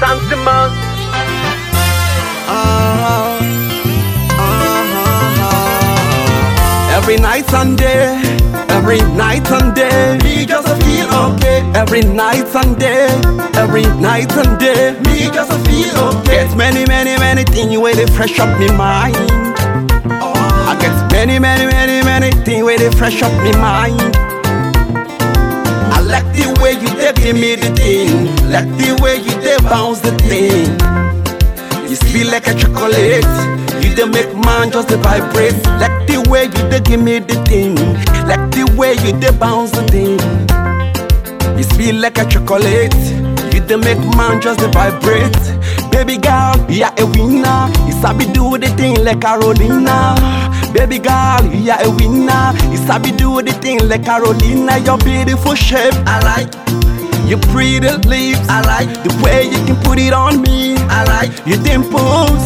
Santimas. Uh-huh. Uh-huh. Every night and day, every night and day, me just feel okay. Every night and day, every night and day, me just feel okay. Get many, many, many things where they fresh up me mind. I get many, many, many, many things where they fresh up me mind. I like the way you dey give me the thing, like the way you dey bounce the thing. You sweet like a chocolate. You dey make man just dey vibrate. Like the way you dey give me the thing. Like the way you dey bounce the thing. You sweet like a chocolate. You dey make man just dey vibrate. Baby girl, you are a winner. You sabi do the thing like Carolina. Baby girl, you are a winner. You sabi do the thing like Carolina. Your beautiful shape, I like. Your pretty lips, I like the way you can put it on me. I like your dimples.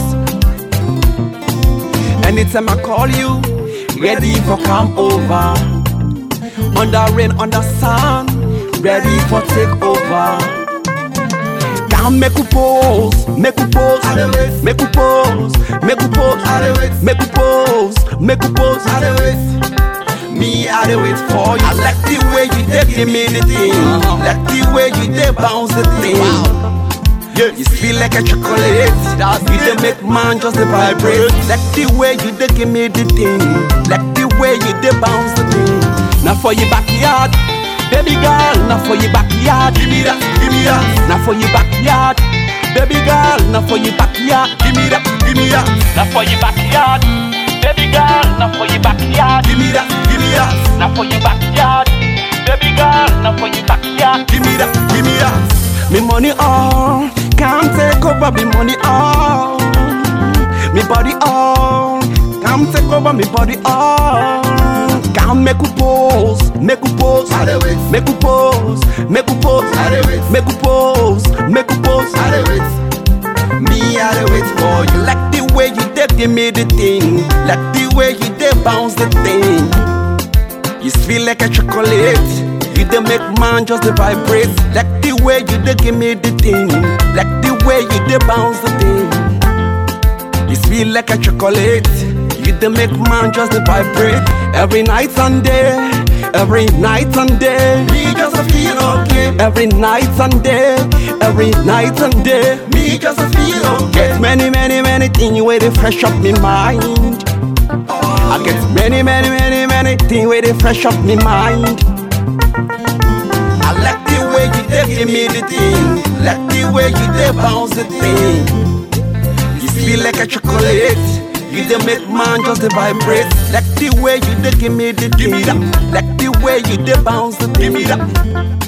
Anytime I call you, ready for come over. Under rain, under sun, ready for take over. Come make you pose, make you pose, make you pose, make you pose, make you pose, make you pose. Me, I dey wait for you. I like the way you dey give me the thing, like the way you dey bounce the thing. Yeah, you feel like a chocolate. You dey make man just dey vibrate. Like the way you dey give me the thing, like the way you dey bounce the thing. Now for your backyard, baby girl. Now for your backyard, give me that, give me that. Now for your backyard, baby girl. Now for your backyard, give me that, give me that. Now for your backyard, baby girl. Now for your backyard, Give me that, give me that. now for your backyard, baby girl. Now for your backyard. Give me that, give me that. Me money all, can't take over me money all. Me body all, can't take over me body all. Can't make you pose, make you pose, make you pose, make you pose, make you pose, make you pose. Me, I dey wait for you. Like the way you dey give me the thing, like the way you dey bounce the thing. You sweet like a chocolate. You dey make man just dey vibrate. Like the way you dey give me the thing. Like the way you dey bounce the thing. You sweet like a chocolate. You dey make man just dey vibrate. Every night and day. Every night and day. Me just feel okay. Every night and day. Every night and day. Me just feel okay. Get many, many, many things where they fresh up me mind. I get many, many, many, many things where they fresh up me mind. I like the way you dey give me the thing, like the way you dey bounce the thing. You feel like a chocolate, you dey make man just dey vibrate. Like the way you dey give me the thing, like the way you dey bounce the thing. Give me that.